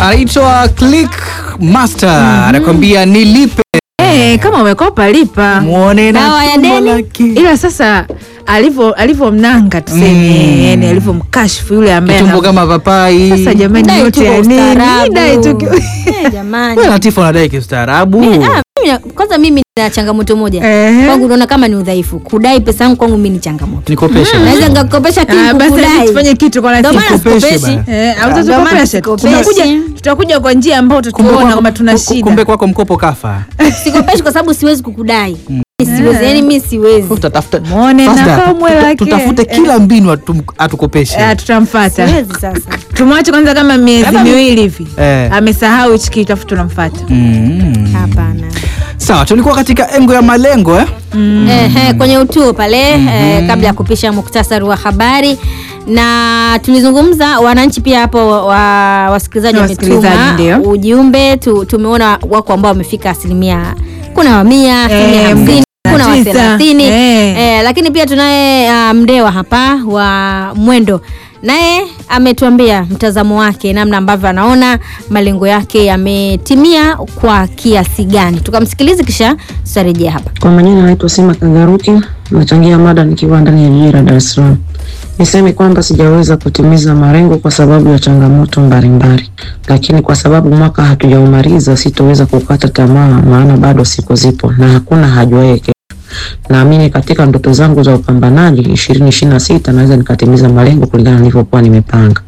anaitwa Click Master anakwambia nilipe Eh, kama umekopa lipa. muone na Dawa ya tumbo deni. lake. Ila sasa alivyo alivyomnanga tuseme, Mm. yani alivyomkashifu yule ambaye Kitumbo ana- kama papai. Sasa jamani, Dai tu yote kwa ya nini? ustaarabu. Dai tu ki- Eh, jamani. Wewe Latifa unadai kiustaarabu. Mimi- ah, mimi- kwanza mimi nina changamoto moja Ehe. kwangu unaona kama ni udhaifu kudai pesa yangu kwangu mimi ni changamoto Nikopeshe. naweza nikakopesha Ah, kitu basi kudai tufanye kitu kwa Ndio maana Latifa. Nikopeshe sikopeshi bana. Eh, au Ndio maana tutakopesha. sikopeshi. Tutakuja tutakuja kwa njia ambayo Kumbe tutaona kwako- kama tuna ku- shida. Kumbe kwako mkopo kafa. sikopeshi kwa sababu siwezi kukudai Mimi siwezi yani mimi siwezi Utatafuta Muone na Fasda, kamwe tuta- lake. tutafute Eh. kila mbinu atum- atukopeshe. Ah, tutamfuata. siwezi sasa Tumwache kwanza kama miezi miwili hivi. Eh. Amesahau hichi kitu afu tunamfuata. Mm. hapana Sawa, tulikuwa katika engo ya malengo eh? Ehe, kwenye utuo pale eh, kabla ya kupisha muktasari wa habari na tulizungumza wananchi pia hapo wa, wasikilizaji Wasikilizaji, wametuma ndio. ujumbe tu, tumeona wako ambao wamefika asilimia kuna wa mia asilimia Eh, hamsini kuna wa tisa. thelathini Eh. eh, lakini pia tunaye uh, mdewa hapa wa mwendo naye ametuambia mtazamo wake namna ambavyo anaona malengo yake yametimia kwa kiasi gani tukamsikilizi kisha tutarejea hapa Kwa majina naitwa Sima Kagaruki, nachangia mada nikiwa ndani ya jiji la Dar es Salaam. Niseme kwamba sijaweza kutimiza malengo kwa sababu ya changamoto mbalimbali, lakini kwa sababu mwaka hatujaumaliza, sitoweza kukata tamaa, maana bado siku zipo na hakuna hajuaye kesho. Naamini katika ndoto zangu za upambanaji ishirini ishirini na sita naweza nikatimiza malengo kulingana nilivyokuwa nimepanga.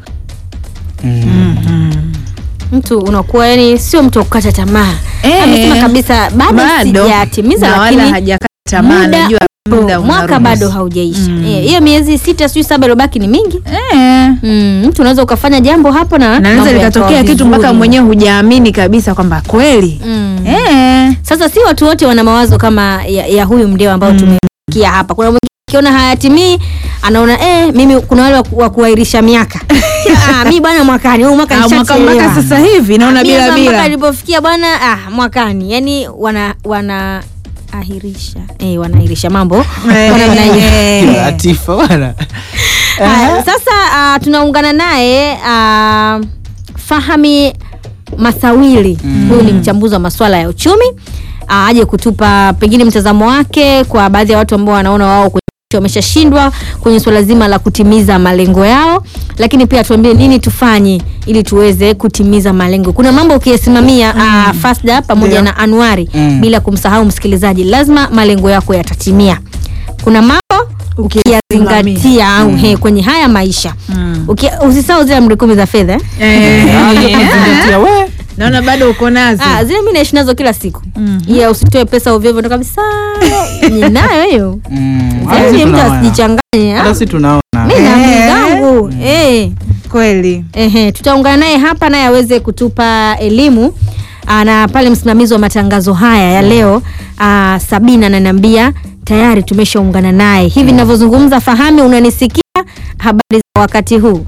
mtu unakuwa yani sio mtu wa kukata tamaa Eh. amesema kabisa bado Bado. sijatimiza Na wala lakini hajakata tamaa, muda najua muda mwaka unaruhusu. bado haujaisha Mm. Eh, hiyo miezi sita sijui saba ilobaki ni mingi Eh. mm, mtu unaweza ukafanya jambo hapo na naweza mambo likatokea yakawa kitu mpaka vizuri. mwenyewe hujaamini kabisa kwamba kweli mm. eh. sasa si watu wote wana mawazo kama ya, ya huyu mdeo ambao tumesikia hapa kuna mwingine akiona hayatimii anaona eh, mimi kuna wale wa ku- wa kuahirisha miaka ah, mi bwana mwakani huu mwaka Ah, mwaka nishachelewa. mpaka sasa hivi naona Ah, mi bila hapa mpaka bila nilipofikia bwana ah, mwakani yani wana wana ahirisha eh, wanaahirisha mambo Eh, Kwa namna hiyo. eh. Latifa bwana. Haya, sasa uh, tunaungana naye uh, Fahami Masawili huyu ni mchambuzi wa masuala ya uchumi uh, aje kutupa pengine mtazamo wake kwa baadhi ya watu ambao wanaona wao kwenye wameshashindwa kwenye suala zima la kutimiza malengo yao, lakini pia tuambie nini tufanye ili tuweze kutimiza malengo. Kuna mambo ukiyasimamia uh, Fasda pamoja Ndio. na Anuari Mm. bila kumsahau msikilizaji, lazima malengo yako yatatimia. Kuna mambo ukiyazingatia au he, kwenye haya maisha Mm. Uki- usisahau zile amri kumi za fedha eh? Eh. Ah, hiyo kuzingatia, we. naona bado uko nazo ah, zile mi naishi nazo kila siku Mhm. iya usitoe pesa ovyoovyo ndo kabisa ninayo hiyo Mm. Hata Yaani sisi mtu tunaona. asijichanganye Hata ah. sisi tunaona. mi na amri Eh. zangu eh. kweli Ehe, tutaungana naye hapa naye aweze kutupa elimu Aa, na pale msimamizi wa matangazo haya ya leo aa, Sabina ananiambia tayari tumeshaungana naye hivi ninavyozungumza. Fahami, unanisikia? Habari za wakati huu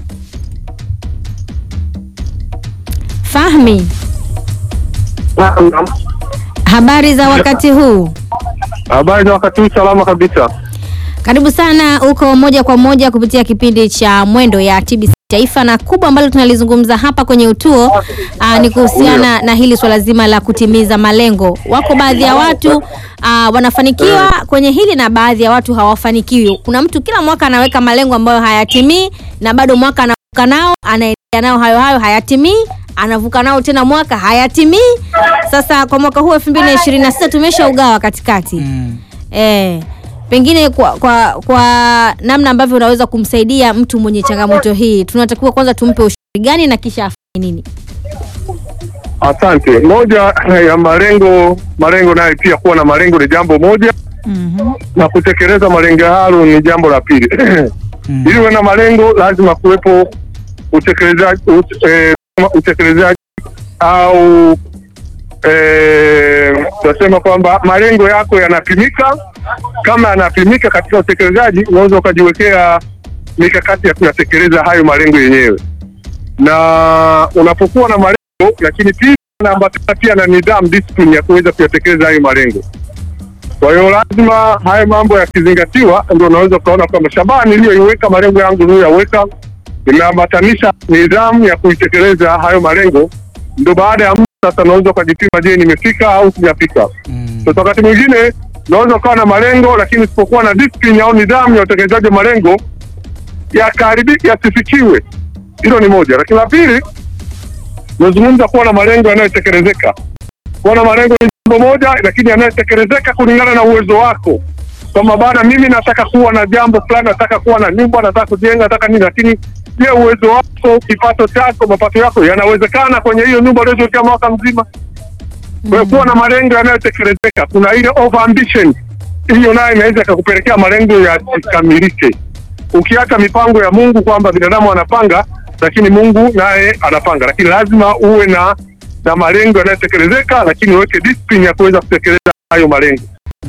Fahmi, habari za wakati huu? Habari za wakati huu, salama kabisa. Karibu sana uko moja kwa moja kupitia kipindi cha Mwendo ya TBC Taifa, na kubwa ambalo tunalizungumza hapa kwenye utuo aa, ni kuhusiana na hili swala zima la kutimiza malengo. Wako baadhi ya watu aa, wanafanikiwa kwenye hili na baadhi ya watu hawafanikiwi. Kuna mtu kila mwaka anaweka malengo ambayo hayatimii na bado mwaka anavuka nao, anaendelea nao hayo hayo, hayatimii anavuka nao tena mwaka hayatimii. Sasa kwa mwaka huu 2026 tumeshaugawa katikati Mm. Eh, pengine kwa, kwa, kwa namna ambavyo unaweza kumsaidia mtu mwenye changamoto hii, tunatakiwa kwanza tumpe ushauri gani na kisha afanye nini? Asante. Moja ya malengo, malengo nayo pia kuwa na malengo ni jambo moja, na kutekeleza malengo hayo ni jambo la pili. Mm. Ili uwe na malengo, lazima kuwepo utekelezaji, ut- eh, utekelezaji au eh, tunasema kwamba malengo yako yanapimika. Kama yanapimika katika utekelezaji, unaweza ukajiwekea mikakati ya kuyatekeleza hayo malengo yenyewe, na unapokuwa na malengo, lakini pia unaambatana pia na nidhamu, discipline ya kuweza kuyatekeleza hayo malengo. Kwa hiyo lazima hayo mambo yakizingatiwa, ndio unaweza ukaona kwamba shabaha niliyoiweka, malengo yangu niliyoyaweka, nimeambatanisha nidhamu ya kuitekeleza hayo malengo ndo baada ya muda sasa unaweza ukajipima, je, nimefika au sijafika. Mm. Sasa wakati mwingine unaweza ukawa na malengo lakini usipokuwa na discipline au nidhamu ya utekelezaji wa malengo yakaharibika, yasifikiwe. Hilo ni moja, lakini la pili, nazungumza kuwa na malengo yanayotekelezeka. Kuwa na malengo ni jambo moja, lakini yanayotekelezeka kulingana na uwezo wako, kwamba bana, mimi nataka kuwa na jambo fulani, nataka kuwa na nyumba, nataka kujenga, nataka nini, lakini je, uwezo wako, kipato chako, mapato yako yanawezekana kwenye hiyo nyumba uliojiwekea mwaka mzima? Kwa hiyo kuwa na malengo yanayotekelezeka. Kuna ile over ambition, hiyo nayo inaweza ikakupelekea malengo yasikamilike. Ukiacha mipango ya Mungu kwamba binadamu anapanga, lakini Mungu naye anapanga, lakini lazima uwe na na malengo yanayotekelezeka, lakini uweke discipline ya kuweza kutekeleza hayo malengo.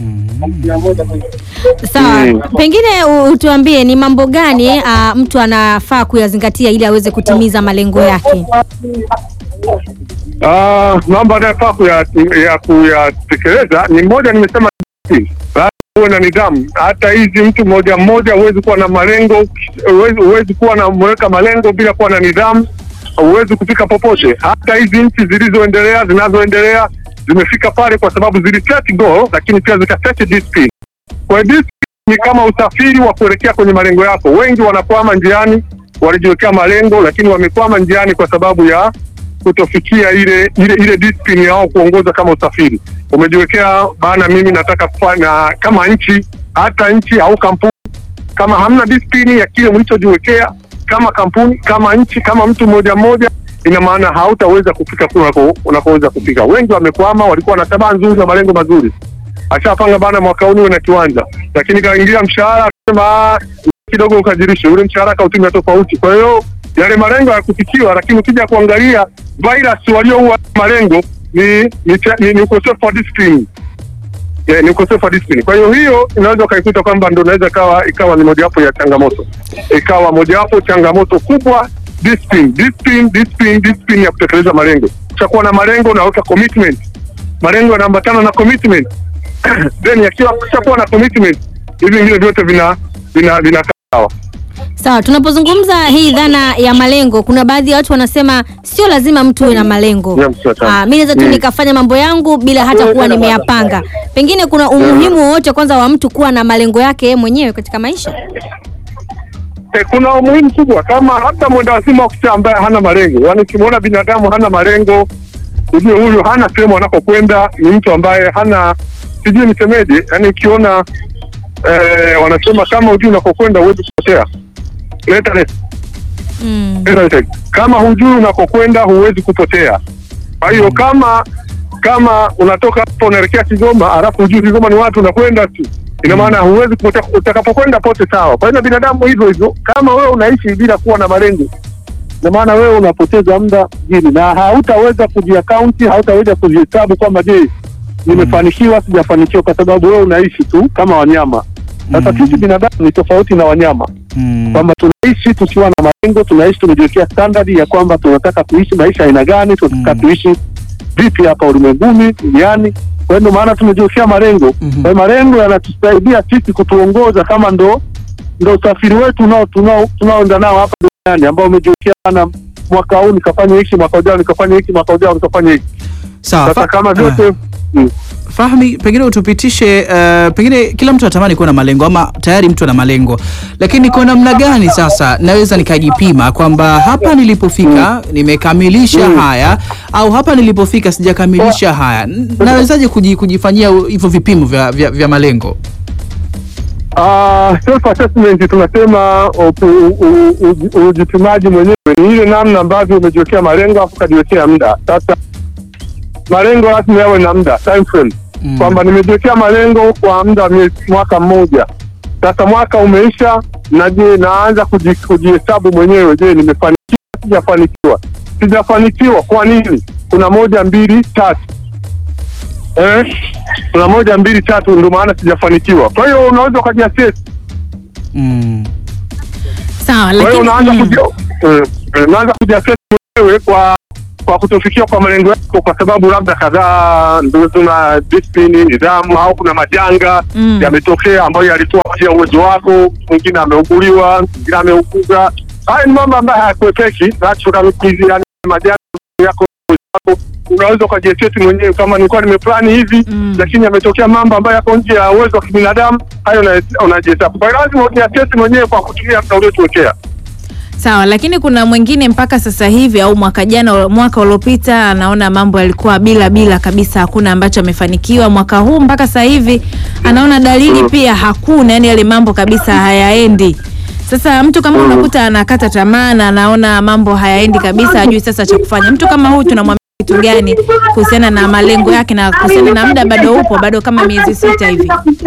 Sawa, Mm. pengine u- utuambie ni mambo gani ah, mtu anafaa kuyazingatia ili aweze kutimiza malengo yake. Ah, mambo anayofaa kuya- ya kuyatekeleza ni moja, nimesema discipline. lazima uwe na nidhamu. Hata hizi mtu mmoja mmoja huwezi kuwa na malengo, huwezi huwezi kuwa na mweka malengo bila kuwa na nidhamu, huwezi kufika popote. Hata hizi nchi zilizoendelea zinazoendelea zimefika pale kwa sababu ziliset goal, lakini pia zikaset discipline. Kwa hiyo discipline ni kama usafiri wa kuelekea kwenye malengo yako. Wengi wanakwama njiani, walijiwekea malengo, lakini wamekwama njiani kwa sababu ya kutofikia ile ile ile discipline yao kuongoza kama usafiri. Umejiwekea bana, mimi nataka kufanya kama nchi, hata nchi au kampuni, kama hamna discipline ya kile mlichojiwekea kama kampuni, kama nchi, kama mtu mmoja mmoja, ina maana hautaweza kufika kule unako- unakoweza kufika. Wengi wamekwama, walikuwa na tamaa nzuri na malengo mazuri, ashapanga bana, mwaka huu niwe na kiwanja, lakini kaingia mshahara, akasema "Ah, kidogo ukajirishe, ule mshahara kautumia tofauti. Kwa hiyo yale malengo hayakufikiwa, lakini ukija kuangalia virus walioua malengo ni ni, cha- ni, ni ukosefu wa discipline. Yeah, ni ukosefu wa discipline. Kwa hiyo hiyo inaweza ukaikuta kwamba ndo inaweza ikawa ikawa ni mojawapo ya changamoto, ikawa mojawapo changamoto kubwa discipline, discipline, discipline, discipline ya kutekeleza malengo. Utakuwa na malengo, unaweka commitment, malengo yanaambatana na commitment then yakiwa kushakuwa na commitment, hivi vingine vyote vina vina vina sawa. Sawa, tunapozungumza hii dhana ya malengo, kuna baadhi ya watu wanasema sio lazima mtu uwe na malengo. Yeah, msawa sana. Ah, mimi naweza tu Mm. nikafanya mambo yangu bila hata kuwa nimeyapanga. Pengine kuna umuhimu wowote kwanza wa mtu kuwa na malengo yake yeye mwenyewe katika maisha? Eh, kuna umuhimu kubwa kama hata mwenda wazimu wa kucha ambaye hana malengo, yaani ukimwona binadamu hana malengo, ujue huyu hana sehemu anakokwenda, ni mtu ambaye hana sijui nisemeje, yaani ukiona eh, wanasema kama hujui unakokwenda huwezi kupotea. Leta leta. Mm. Leta leta. Kama hujui unakokwenda huwezi kupotea. Kwa hiyo kama kama unatoka hapo unaelekea Kigoma alafu hujui Kigoma ni watu unakwenda tu, ina maana huwezi kupotea. Utakapokwenda pote sawa. Kwa hiyo na binadamu hivyo hivyo, kama wewe unaishi bila kuwa na malengo, ina maana wewe unapoteza muda jini na hautaweza kujiakaunti, hautaweza kujihesabu kwamba je, nimefanikiwa sijafanikiwa, kwa sababu wewe unaishi tu kama wanyama. Sasa Mm. sisi binadamu ni tofauti na wanyama Mm. kwamba tunaishi tukiwa na malengo, tunaishi tumejiwekea standard ya kwamba tunataka kuishi maisha aina gani, tunataka Mm. tuishi vipi hapa ulimwenguni duniani. Kwa hiyo ndio maana tumejiwekea malengo. Mhm. Kwa hiyo malengo yanatusaidia sisi kutuongoza kama ndo ndo usafiri wetu unao tunao tunaoenda nao hapa duniani ambao umejiwekea na mwaka huu nikafanya hiki, mwaka ujao nikafanya hiki, mwaka ujao nikafanya hiki. Sawa. Sasa fa- kama ah. vyote mm. Fahmi, pengine utupitishe uh, pengine kila mtu anatamani kuwa na malengo ama tayari mtu ana malengo, lakini kwa namna gani sasa naweza nikajipima kwamba hapa nilipofika nimekamilisha haya au hapa nilipofika sijakamilisha haya? N- Nawezaje kuji, kujifanyia u- hivyo vipimo vya, vya, vya malengo? Uh, self assessment tunasema upu- u- u- u- ujipimaji mwenyewe ni ile namna ambavyo umejiwekea malengo afu ukajiwekea muda. Sasa malengo lazima yawe na muda time frame, Mm. kwamba nimejiwekea malengo kwa muda wa miezi mwaka mmoja. Sasa mwaka umeisha, na je, naanza kuji- kujihesabu mwenyewe, je, nimefanikiwa sijafanikiwa? Sijafanikiwa kwa nini? Kuna moja mbili tatu eh? Kuna moja mbili tatu, ndio maana sijafanikiwa. Kwa hiyo unaweza ukajiassess Mm. Sawa, Kwa hiyo lakini unaanza mm. kuji eh, eh, unaanza kujiassess mwenyewe kwa kwa kutofikia kwa malengo yako, kwa sababu labda kadhaa ndio tuna discipline, nidhamu, au kuna majanga Mm. yametokea ambayo yalikuwa nje ya uwezo wako. Mwingine ameuguliwa, mwingine ameuguza. Haya ni mambo ambayo hayakuepeki, natural hizi, yani majanga yako ambako unaweza ukajieseti mwenyewe kama nilikuwa nimeplani hivi Mm. lakini yametokea mambo ambayo yako nje ya uwezo wa kibinadamu, hayo una- unajihesabu. Kwa hiyo lazima ujiasesi mwenyewe kwa kutumia muda uliotuwekea. Sawa, lakini kuna mwingine mpaka sasa hivi au mwaka jana, mwaka uliopita, anaona mambo yalikuwa bila bila kabisa, hakuna ambacho amefanikiwa. Mwaka huu mpaka sasa hivi anaona dalili pia hakuna, yani yale mambo kabisa hayaendi. Sasa mtu kama unakuta anakata tamaa na anaona mambo hayaendi kabisa, hajui sasa cha kufanya. Mtu kama huyu tunamwambia kitu gani kuhusiana na malengo yake na kuhusiana na muda bado upo, bado kama miezi sita hivi?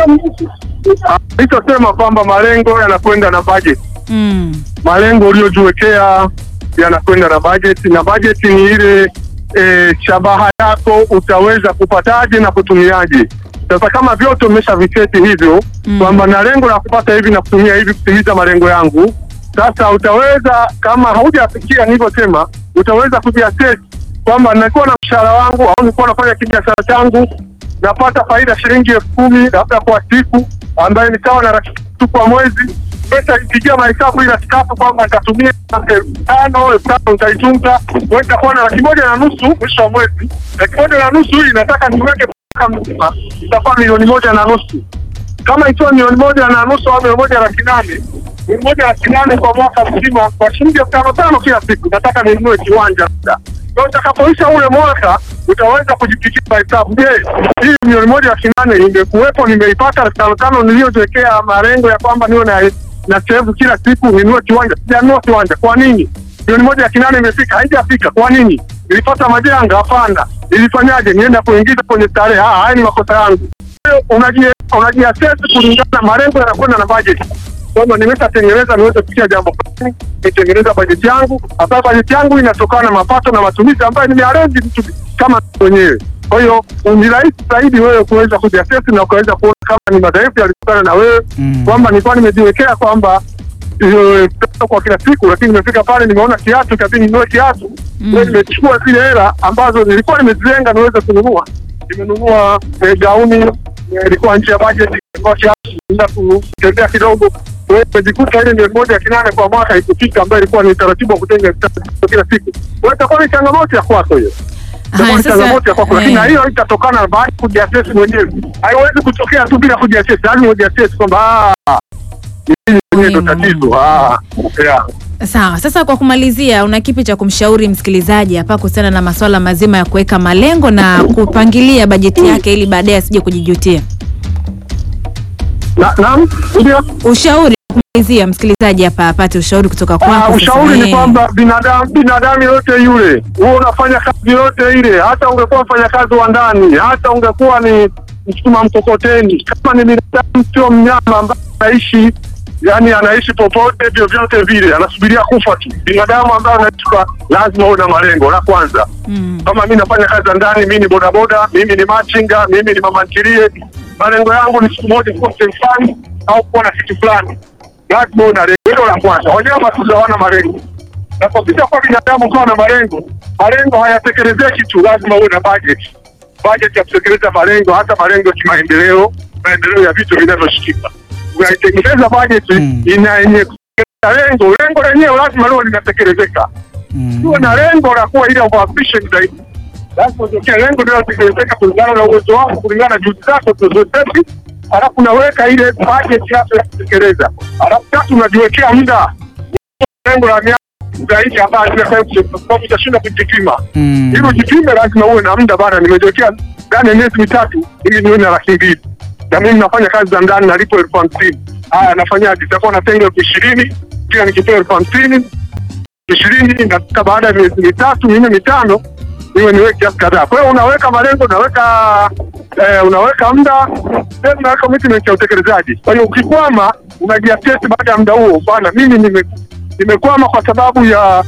Nilichosema kwamba malengo yanakwenda na budget. Mm. malengo uliojiwekea yanakwenda na bajeti, na bajeti ni ile e, shabaha yako utaweza kupataje na kutumiaje. Sasa kama vyote umeshaviseti hivyo Mm. kwamba na lengo la kupata hivi na kutumia hivi kutimiza malengo yangu, sasa utaweza kama haujafikia nilivyosema, utaweza kujiassess kwamba nilikuwa na mshahara wangu au nilikuwa nafanya kibiashara changu napata faida shilingi elfu kumi labda kwa siku, ambayo ni sawa na laki tatu kwa mwezi. Pesa ikipigia mahesabu ile laki tatu kwamba nitatumia elfu tano elfu tano nitaitunza, kwa nitakuwa na laki moja na nusu mwisho wa mwezi. Laki moja na nusu hii nataka niweke mwaka mzima, itakuwa milioni moja na nusu kama ikiwa milioni moja na nusu au milioni moja laki nane milioni moja laki nane kwa mwaka mzima kwa shilingi elfu tano tano kila siku, nataka ninunue kiwanja labda. Kwa hiyo utakapoisha ule mwaka utaweza kujipigia mahesabu. Je, hii milioni moja laki nane imekuwepo, nimeipata elfu tano tano niliyojiwekea malengo ya kwamba niwe na na sehemu kila siku ninunue kiwanja, sijanunua kiwanja. Kwa nini? milioni moja laki nane imefika, haijafika. Kwa nini? Nilipata majanga? Hapana. Nilifanyaje? Nienda kuingiza kwenye starehe? Ah, haya ni makosa yangu unaji- unajiassess kulingana na malengo yanakwenda na budget kwamba nimeshatengeneza niweze kufikia jambo fulani, nitengeneza bajeti yangu, ambayo bajeti yangu inatokana na mapato na matumizi ambayo nimearrange vitu kama mwenyewe. Kwa hiyo ni rahisi zaidi wewe kuweza kujiassess na ukaweza kuona kama ni madhaifu yalitokana na wewe Mm. kwamba nilikuwa nimejiwekea kwamba eh, pesa kwa kila siku, lakini nimefika pale nimeona kiatu, ikabidi ninunue kiatu. Mm. Kwa hiyo nimechukua zile hela ambazo nilikuwa nimezilenga niweze kununua, nimenunua eh, gauni eh, ilikuwa nje ya budget, ilikuwa kiasi, nenda kutembea kidogo. Kwa hiyo nimejikuta ile milioni moja laki nane kwa mwaka ikufika, ambayo ilikuwa ni utaratibu wa kutenga elfu tatu kwa kila siku. Kwa hiyo itakuwa ni changamoto ya kwako hiyo Haya, Itakuwa ni sasa, changamoto ya kwako, lakini eh. na hiyo itatokana na baada ya kujiassess mwenyewe. Haiwezi kutokea tu bila kujiassess, lazima ujiassess kwamba ah, hili mwenyewe ndo Muhimu. tatizo. Ah, yeah. Sawa, sasa kwa kumalizia, una kipi cha kumshauri msikilizaji hapa kuhusiana na masuala mazima ya kuweka malengo na kupangilia bajeti yake ili baadaye asije kujijutia? Na- Naam, ndio. Ushauri wa kumalizia msikilizaji hapa apate ushauri kutoka Ah, kwako. sasa. ushauri ni Eh. kwamba binadamu binadamu yote yule, wewe unafanya kazi yote ile, hata ungekuwa mfanyakazi wa ndani, hata ungekuwa ni msukuma mkokoteni, kama ni binadamu, sio mnyama ambaye anaishi yani anaishi popote vyovyote vile, anasubiria kufa tu. Binadamu ambaye anaishi kwa lazima uwe na malengo. La kwanza Mm. kama mi nafanya kazi za ndani, mi ni bodaboda, mimi ni machinga, mimi ni mama ntilie, malengo yangu ni siku moja kuwa sehemu fulani au kuwa na kitu fulani, lazima uwe na lengo. Hilo la kwanza. Wanyama tu hawana malengo, na kwa vile kwa binadamu kuwa na malengo, malengo hayatekelezeki tu, lazima uwe na budget, budget ya kutekeleza malengo, hata malengo ya kimaendeleo, maendeleo ya vitu vinavyoshikika. Unaitengeneza budget Mm. ina yenye kutekeleza lengo, lengo lenyewe lazima liwe linatekelezeka Mm. uwe na lengo la kuwa ile ambitious zaidi. Lazima utokea lengo linalotekelezeka kulingana na uwezo wako, kulingana na juhudi zako zilizoseti, alafu unaweka ile budget yako ya kutekeleza, alafu tatu unajiwekea muda lengo la miaka zaidi ambayo sababu utashinda kujipima. Mm. Ili ujipime lazima uwe na muda bana, nimejiwekea ndani ya miezi mitatu ili niwe na laki mbili na mimi nafanya kazi za ndani nalipo elfu hamsini. Haya, nafanyaje? Itakuwa natenga elfu ishirini kila nikipewa elfu hamsini ishirini nataka baada ya miezi mitatu minne mitano niwe niwe kiasi kadhaa. Kwa hiyo unaweka malengo, unaweka eh, unaweka muda, then unaweka commitment ya utekelezaji. Kwa hiyo ukikwama, unajiassess baada ya muda huo, bwana, mimi nime- nimekwama kwa sababu ya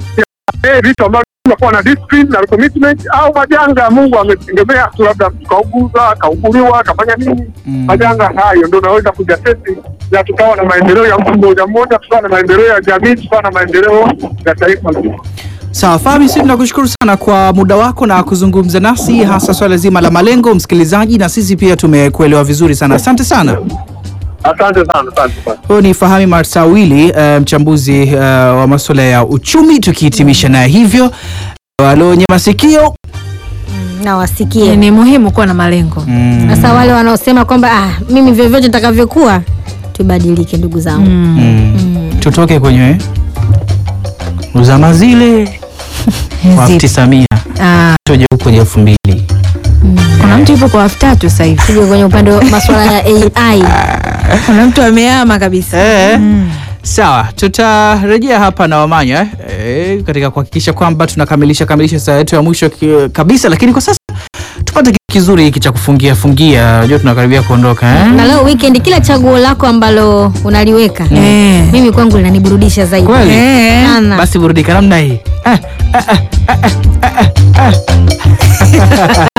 ya eh, vitu ambavyo unakuwa na discipline na commitment, au majanga Mungu ametegemea tu, labda mtu kauguza, akauguliwa, akafanya nini, Mm. majanga hayo ndio unaweza kujiassess na tukawa na maendeleo ya mtu mmoja mmoja, tukawa na maendeleo ya jamii, tukawa na maendeleo ya taifa zima. Sawa Fahmi, sisi tunakushukuru sana kwa muda wako na kuzungumza nasi, hasa swala zima la malengo, msikilizaji, na sisi pia tumekuelewa vizuri sana. Asante sana. Asante sana, asante sana. Huyu ni Fahami Marsawili, eh, mchambuzi eh, wa masuala ya uchumi, tukihitimisha naye hivyo wale wenye masikio na wasikie. Ni muhimu kuwa na malengo. mm. Sasa wale wanaosema kwamba ah, mimi vyovyote nitakavyokuwa, tubadilike ndugu zangu. Mm. tutoke kwenye uzama zile wa Zipo. tisa mia Ah, tuje huko kwenye elfu mbili kuna mtu yupo kwa elfu tatu sasa hivi. Tuje kwenye upande wa masuala ya AI. Kuna mtu ameama kabisa. Eh. Sawa, tutarejea hapa na Wamanya eh, katika kuhakikisha kwamba tunakamilisha kamilisha saa yetu ya mwisho ki- kabisa, lakini kwa sasa tupate kitu kizuri hiki cha kufungia fungia. Unajua tunakaribia kuondoka eh? Na leo weekend, kila chaguo lako ambalo unaliweka Eh. mimi kwangu linaniburudisha zaidi Kweli? Eh. sana. Basi burudika namna hii. Ah, ah, ah, ah, ah, ah, ah.